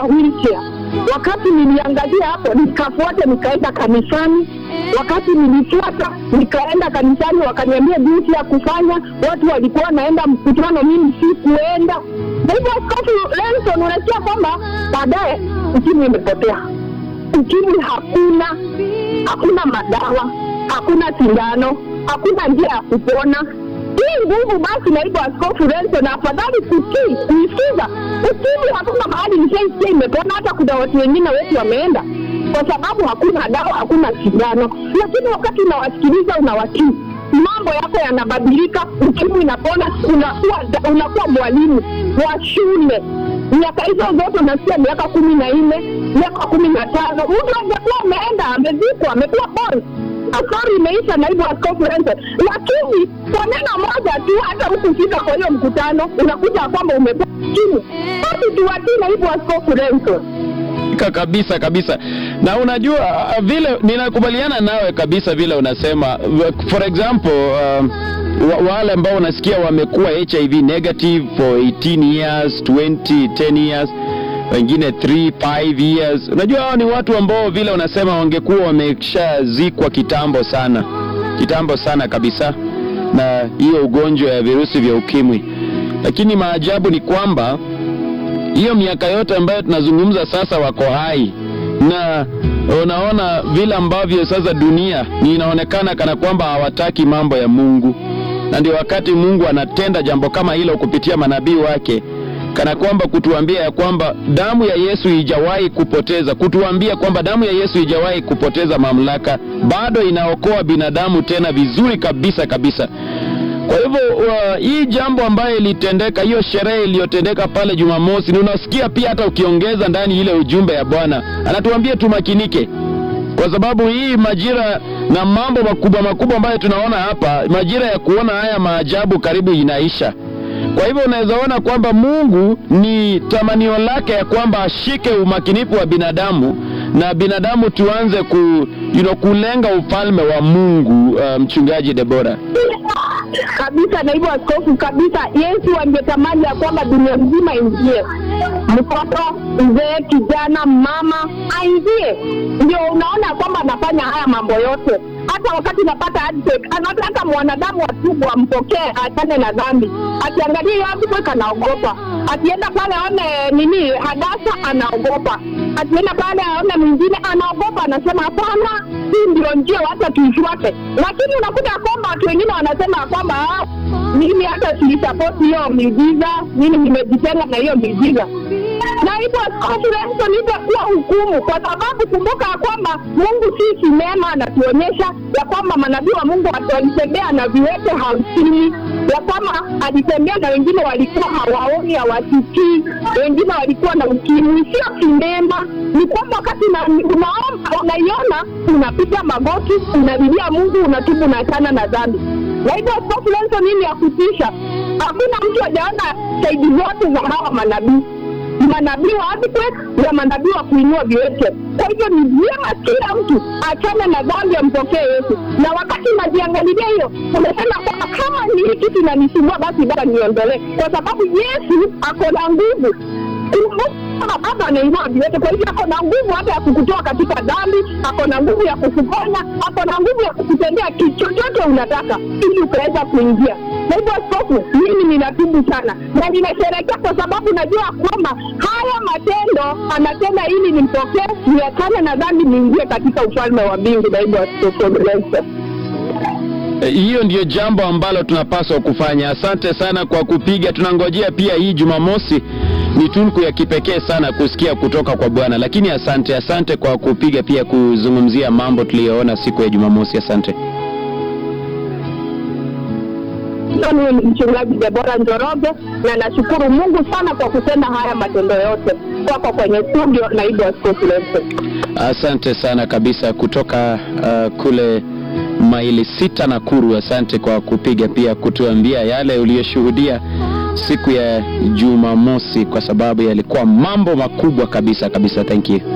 wheelchair. Wakati niliangalia hapo, nikafuata nikaenda kanisani. Wakati nilifuata nikaenda kanisani, wakaniambia jinsi ya kufanya. Watu walikuwa wanaenda mkutano, mimi sikuenda. Kwa hivyo Askofu Lenson, unasikia kwamba baadaye ukimwi imepotea. Ukimwi hakuna, hakuna madawa, hakuna sindano, hakuna njia ya kupona. Hii nguvu basi, naibu askofu Lenson, afadhali kutii kuisikiza. Ukimwi hakuna mahali nishaisikia imepona, hata kuna watu wengine wetu wameenda kwa sababu hakuna dawa, hakuna sindano. Lakini wakati unawasikiliza, unawatii, mambo yako yanabadilika, ukimwi inapona, unakuwa unakuwa mwalimu wa shule. Miaka hizo zote unasikia miaka kumi na nne miaka kumi na tano mtu angekuwa ameenda amezikwa, amekuwa bon safari imeisha, naibu askofu Lenson. Lakini kwa neno moja tu, hata hukufika kwa hiyo mkutano, unakuta kwamba umepata ukimwi. Basi tuwatii naibu askofu Lenson. Ka- kabisa kabisa na unajua uh, vile ninakubaliana nawe kabisa vile unasema for example um, wa, wale ambao unasikia wamekuwa hiv negative for 18 years 20 10 years wengine 3 5 years unajua hao ni watu ambao vile unasema wangekuwa wameshazikwa kitambo sana kitambo sana kabisa na hiyo ugonjwa ya virusi vya ukimwi lakini maajabu ni kwamba hiyo miaka yote ambayo tunazungumza sasa wako hai na unaona vile ambavyo sasa dunia ni inaonekana kana kwamba hawataki mambo ya Mungu, na ndio wakati Mungu anatenda jambo kama hilo kupitia manabii wake, kana kwamba kutuambia ya kwamba damu ya Yesu ijawahi kupoteza, kutuambia kwamba damu ya Yesu ijawahi kupoteza mamlaka, bado inaokoa binadamu tena vizuri kabisa kabisa. Kwa hivyo uh, hii jambo ambayo ilitendeka, hiyo sherehe iliyotendeka pale Jumamosi, ni unasikia pia hata ukiongeza ndani ile ujumbe ya Bwana anatuambia tumakinike, kwa sababu hii majira na mambo makubwa makubwa ambayo tunaona hapa, majira ya kuona haya maajabu karibu inaisha. Kwa hivyo unaweza ona kwamba Mungu ni tamanio lake ya kwamba ashike umakinifu wa binadamu na binadamu tuanze ku, you know, kulenga ufalme wa Mungu. Uh, mchungaji Debora. kabisa naibu askofu kabisa yesu angetamani ya kwamba dunia nzima ingie mtoto mzee kijana mama aingie ndio unaona kwamba anafanya haya mambo yote hata wakati napata handshake, anataka mwanadamu atubu ampokee achane na dhambi akiangalia hiyo handshake anaogopa akienda pale aone nini hadasa anaogopa akienda pale aone mwingine anaogopa anasema hapana hii ndio njia wacha tuifuate lakini unakuta ya kwamba watu wengine wanasema ya kwamba "Ah, mimi hata siisapoti hiyo miujiza mimi nimejitenga na hiyo miujiza na hivyo askofu Lenson itakuwa hukumu, kwa sababu kumbuka ya kwamba Mungu si sinema, anatuonyesha ya kwamba manabii wa Mungu walitembea na viwete hamsini, ya kwamba alitembea na wengine walikuwa hawaoni, hawasikii, wengine walikuwa na ukimwi. Sio sinema, ni kwamba wakati una- unaomba, unaiona, unapiga magoti, unalilia Mungu, unatubu, unaachana na dhambi. Na hivyo askofu Lenson, nini ya kutisha, hakuna mtu hajaona saidi zote za hawa manabii manabii wa earthquake na manabii wa kuinua viwete. Kwa hivyo ni vyema kila mtu achane na dhambi, ampokee Yesu. Na wakati najiangalilia hiyo, umesema kwamba kama ni hii kitu inanisumbua, basi baba niondolee, kwa sababu Yesu ako na nguvu Kumbuka baba anainua viwete, kwa hivyo ako na nguvu hata ya kukutoa katika dhambi, ako na nguvu ya kukuponya, ako na nguvu ya kukutendea kitu chochote unataka ili ukaweza kuingia. Na hivyo askofu, mimi ninatubu sana na ninasherehekea kwa sababu najua kwamba haya matendo anatenda ili nimpokee, niachane na dhambi, niingie katika ufalme wa mbingu. Na hivyo askofu Nelson. Eh, hiyo ndiyo jambo ambalo tunapaswa kufanya. Asante sana kwa kupiga. Tunangojea pia hii Jumamosi ni tunku ya kipekee sana kusikia kutoka kwa Bwana, lakini asante, asante kwa kupiga pia kuzungumzia mambo tuliyoona siku ya Jumamosi. Asante. Mimi ni mchungaji Debora Njoroge na nashukuru Mungu sana kwa kutenda haya matendo yote kwako kwenye studio, naibu askofu Nelson. Asante sana kabisa kutoka uh, kule maili sita Nakuru. Asante kwa kupiga pia kutuambia yale uliyoshuhudia siku ya Jumamosi, kwa sababu yalikuwa mambo makubwa kabisa kabisa. Thank you.